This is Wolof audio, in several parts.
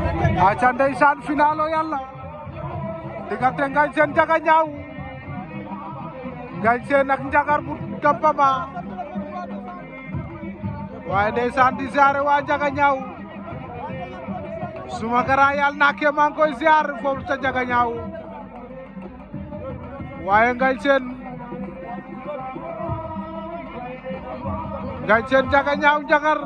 aca ndeysaan final o yàlla diggante Ngagne Sene Ndiaga Niaw Ngagne Sene ak Ndiagar bu Dampama waaye ndeysaan di ziare waa Ndiaga Niaw suma gara yàlla naa ke maa ngi koy ziar foofu ca Ndiaga Niaw waaye Ngagne Sene Ngagne Sene Ndiaga Niaw Ndiagar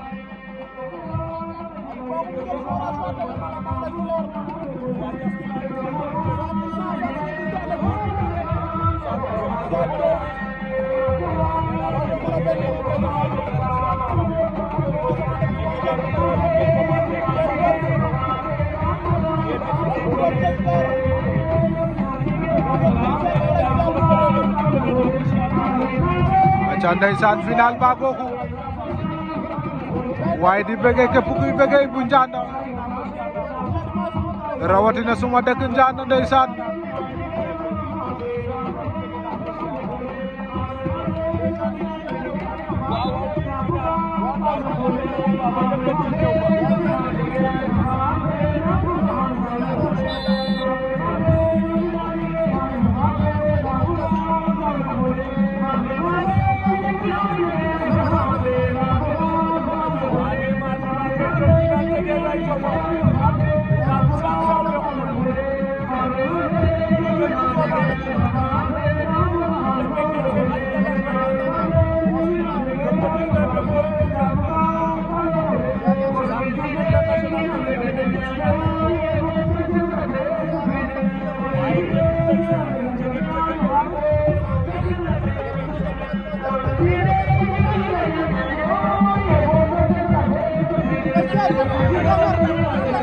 aca ndeysaan final ba googu waaye di bëggee képp kuy bëggee bu Ndianda rawatina suma dëkk Ndianda ndeysaan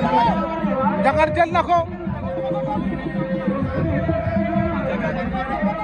Ndiagar jël na ko